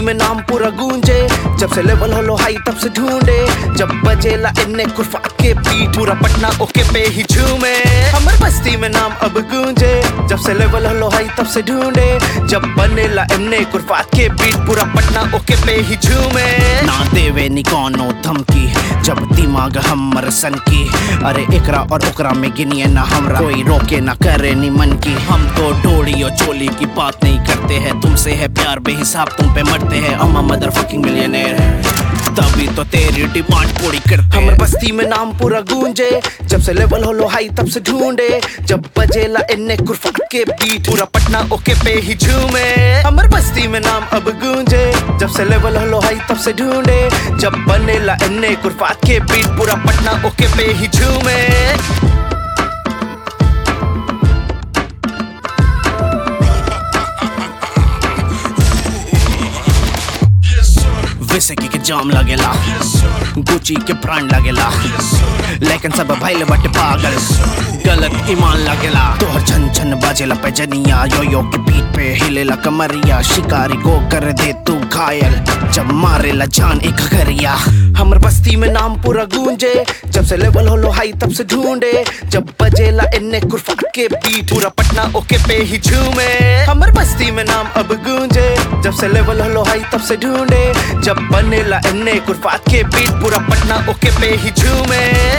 में नाम पूरा गूंजे जब से लेवल होलो हाई तब से ढूंढे जब बजेला इन्ने कुरफात के बीट पूरा पटना ओके पे ही झूमे हमर बस्ती में नाम अब गूंजे जब से लेवल होलो हाई तब से ढूंढे जब बनेला इन्ने कुरफात के बीट पूरा पटना ओके पे ही झूमे ना देवे नी कोनो धमकी जब दिमाग हमर सन की अरे एकरा और ओकरा में गिनिए ना हमरा कोई रोके ना करे नी मन की हम तो डोरी और चोली की बात नहीं करते हैं तुमसे है प्यार बेहिसाब तुम पे मरते हैं अम्मा मदर फकिंग मिलियनेयर तभी तो तेरी डिमांड पूरी करते हमर बस्ती में नाम पूरा गूंजे जब से लेवल होलो हाई तब से ढूंढे जब बजेला इन्ने कुरफट के बीट पूरा पटना ओके पे ही झूमे हमर बस्ती में नाम अब गूंजे जब से लेवल होलो हाई तब से ढूंढे जब बनेला इन्ने कुरफात के बीट पूरा पटना ओके पे ही झूमे विसकी के जाम लगेला गुची के ब्रांड लगेला लेकिन सब भाई बट पागल गलत ईमान लगेला तोहर छन छन बाजेला पे जनिया यो यो के बीट पे हिलेला कमरिया शिकारी को कर दे तू घायल जब मारेला जान एक घरिया हमर बस्ती में नाम पूरा गूंजे जब से लेवल होलो हाई तब से ढूंढे जब बजेला इन्ने कुरफा के बीट पूरा पटना ओके पे ही झूमे हमर बस्ती में नाम अब गूंजे जब से लेवल होलो हाई तब से ढूंढे जब बनेला इन्ने कुरफात के बीट पूरा पटना ओके पे ही झूमे